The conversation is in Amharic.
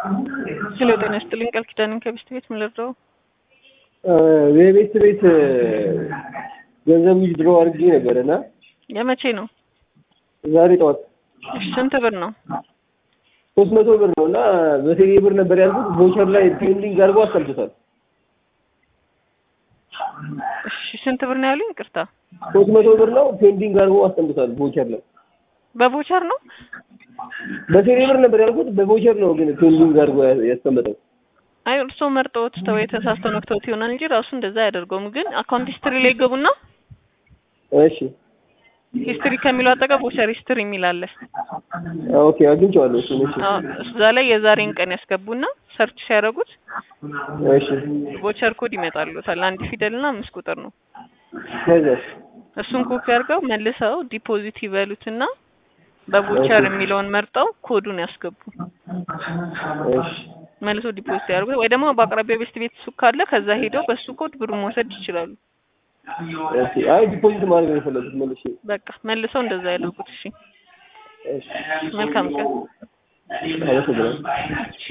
ሄሎ ጤና ይስጥልኝ ቃል ኪዳንን ከቤስት ቤት ምን ልርዳው? የቤት ቤት ገንዘብ ዊዝድሮ አድርጌ ነበር እና የመቼ ነው? ዛሬ ጠዋት እሺ ስንት ብር ነው? ሶስት መቶ ብር ነው እና በቴሌ ብር ነበር ያልኩት ቮቸር ላይ ፔንዲንግ አድርጎ አስቀምጦታል። እሺ ስንት ብር ነው ያሉኝ? ይቅርታ ሶስት መቶ ብር ነው ፔንዲንግ አድርጎ አስቀምጦታል ቮቸር ላይ በቮቸር ነው? በቴሌ ብር ነበር ያልኩት በቮቸር ነው ግን ፔንዲንግ አድርጎ ያስቀመጠው። አይ እርስዎ መርጠውት ተው የተሳስተው ነክተውት ይሆናል እንጂ ራሱ እንደዛ አያደርገውም። ግን አካውንት ሂስትሪ ላይ ገቡና እሺ ሂስትሪ ከሚለው አጠገብ ቮቸር ሂስትሪ የሚል አለ። ኦኬ አግኝቼዋለሁ እሱን። እሺ አዎ እዛ ላይ የዛሬን ቀን ያስገቡና ሰርች ሲያደርጉት እሺ ቮቸር ኮድ ይመጣሉታል። አንድ ፊደልና አምስት ቁጥር ነው። ከዛስ እሱን ኮፒ አድርገው መልሰው ዲፖዚት ይበሉትና በቮቸር የሚለውን መርጠው ኮዱን ያስገቡ። እሺ መልሶ ዲፖዚት ያደርጉት ወይ ደግሞ በአቅራቢያ ቤስት ቤት ሱቅ ካለ ከዛ ሄደው በሱ ኮድ ብሩ መውሰድ ይችላሉ። ኦኬ አይ ዲፖዚት ማድረግ ነው የፈለጉት መልሼ። በቃ መልሰው እንደዛ ያደርጉት። እሺ እሺ መልካም ቀን። አመሰግናለሁ።